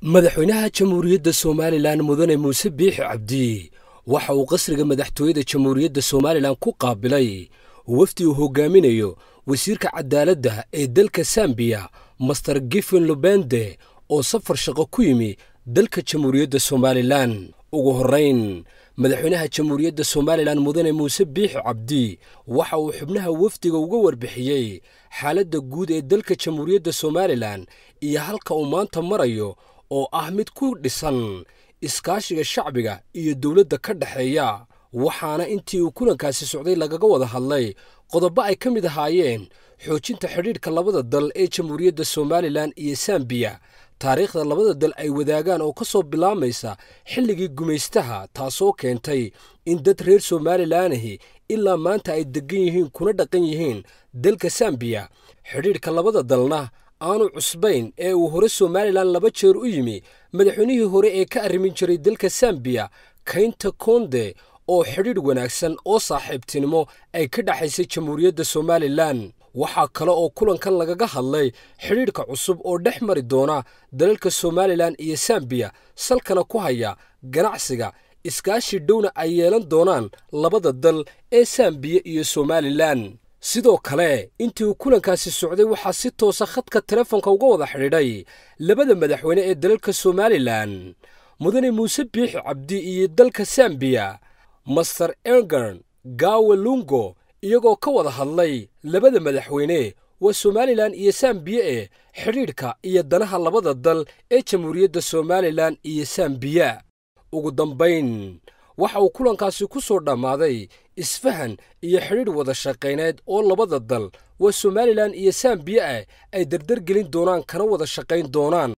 madaxweynaha jamhuuriyadda somalilan mudane muuse biixi cabdi waxa uu qasriga madaxtooyada jamhuuriyadda somalilan ku qaabilay wafdi uu hogaaminayo wasiirka cadaaladda ee dalka sambiya master gifen lubende oo safar shaqo ku yimi dalka jamhuuriyadda somalilan ugu horrayn madaxweynaha jamhuuriyadda somalilan mudane muuse biixi cabdi waxa uu xubnaha wafdiga uga warbixiyey xaaladda guud ee dalka jamhuuriyadda somalilan iyo halka uu maanta marayo oo ah mid ku dhisan iskaashiga shacbiga iyo dowladda ka dhexeeya waxaana intii uu kulankaasi socday lagaga wada hadlay qodobo ay ka mid ahaayeen xoojinta xidhiidhka labada dal ee jamhuuriyadda somalilan iyo sambiya taariikhda labada dal ay wadaagaan oo ka soo bilaamaysa xilligii gumaystaha taasoo keentay in dad reer somalilaanahi ilaa maanta ay deggan yihiin kuna dhaqan yihiin dalka sambiya xidhiidhka labada dalna aanu cusbayn ee uu hore somalilan laba jeer u yimi madaxweynihii hore ee ka arrimin jiray dalka sambiya kaynta konde oo xidhiidh wanaagsan oo saaxiibtinimo ay ka dhexaysay jamhuuriyadda somalilan waxaa kale oo kulankan lagaga hadlay xidhiidhka cusub oo dhex mari doona dalalka somalilan iyo sambiya salkana ku haya ganacsiga iskaashi dhowna ay yeelan doonaan labada dal ee sambiya iyo somalilan sidoo kale intii uu kulankaasi socday waxaa si toosa khadka telefoonka uga wada xidhiidhay labada madaxweyne ee dalalka somalilan mudane muuse biixi cabdi iyo dalka sambiya master engern gawe lungo iyagoo ka wada hadlay labada madaxweyne waa somalilan iyo sambiya ee xidhiidhka iyo danaha labada dal ee jamhuuriyadda somalilan iyo sambiya ugu dambayn waxa uu kulankaasi ku soo dhammaaday isfahan iyo xidhiidh wada shaqayneed oo labada dal waa somalilan iyo sambiya ah ay dardargelin doonaan kana wada shaqayn doonaan